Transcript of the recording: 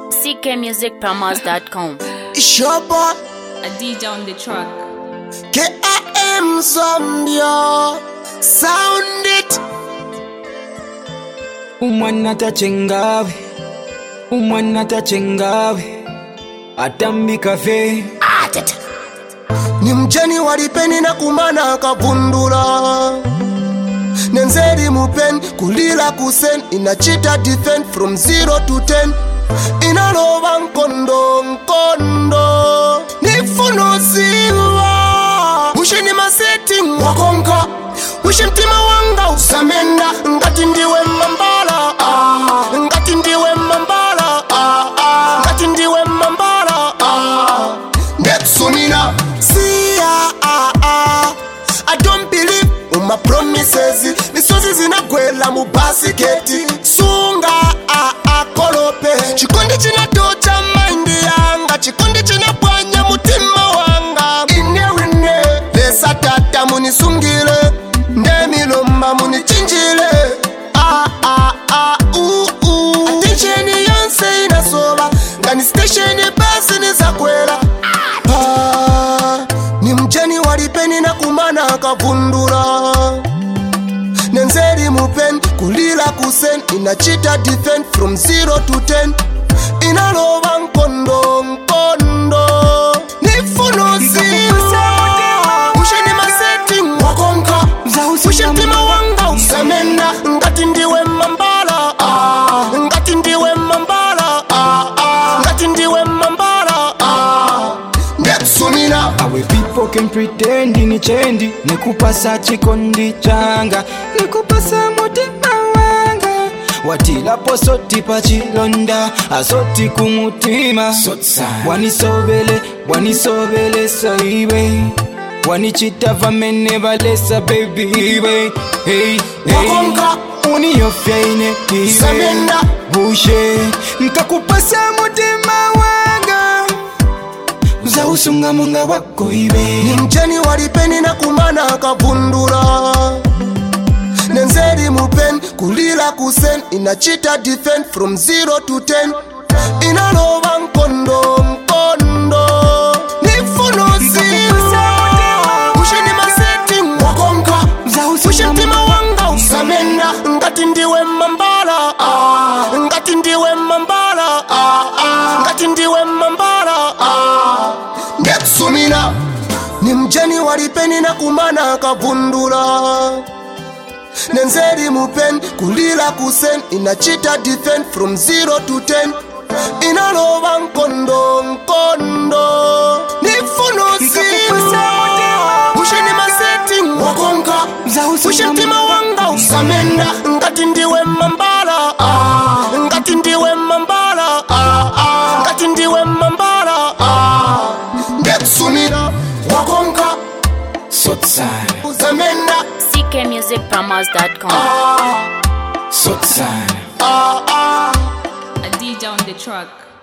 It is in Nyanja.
ckmusicpromos.com. It's your boy, A DJ on the track. K.I.M. Zambia. Sound it. umwana tachengawe umwana tachengawe atambika fe ni mcheni walipeni na kumana akavundula nenzeri mupeni kulila kusen inachita defend from 0 to 10 inaloba nkondo nkondo nifunuziwa ushini masetting wakonka ushi mtima wanga usamenda ngati ndiwe mambala ah. ngati ndiwe mambala ah, ah. ngati ndiwe mambala ah. Netsumina See ah, ah, ah. I don't believe in my promises misozi zinagwela mu basiketi sunga ah, ah, kolope chikondi chinatocha maindi yanga chikondi chinapwanya mutima wanga inewine lesa tata munisungile ndemilomba munichinjile ah, ah, ah, uh, uh. attention yonse inasoba ngani station basi nizakwela Ah, ni mcheni walipeni na kumana akavundula nenzeri mupeni kulila kusen inachita defend from 0 to 10 inaloba nkondo nkondo nifunuziwa usheni masetting wakonka ushe mtima wanga usamenda ngati ndiwe mambala ah, ngati ndiwe mambala ah, ah, ngati ndiwe mambala ah. ndetsumina awe people can pretend ni chendi nikupasa chikondi changa nikupasa mutima wanga watilapo soti pachilonda asoti kumutima wanisobele wanisobelesa iwe wanichita vamene valesa bebiwe hey, hey. Wakonka. uniyofya ine iwe Samenda. bushe nkakupasa mutima wanga uzausunga munga wako iwe ni mcheni walipeni na kumana akavundula nenzeri mupeni kulila kusen inachita defend from 0 to 10 inaloba nkondo nkondo nifunuziwa ushini masetting wakonka ushe mtima wanga usamenda ngati ndiwe mambala ah, ngati ndiwe mambala ah, ah, ngati ndiwe mambala ah. ndetsumina ni mcheni walipeni na kumana akavundula nenzeri mupeni kulila kusen inachita defend from 0 to 10 inaloba nkondo nkondo nifunuziwa ushini masetting wakonka ushe mtima wanga usamenda ngati ndiwe mambala ah, ngati ndiwe mambala ah, ah, ngati ndiwe mambala ah. ndetsumina wakonka sotsana usamenda ckmusicpromos.com. ah, sotsana ah, ah. A DJ on the track.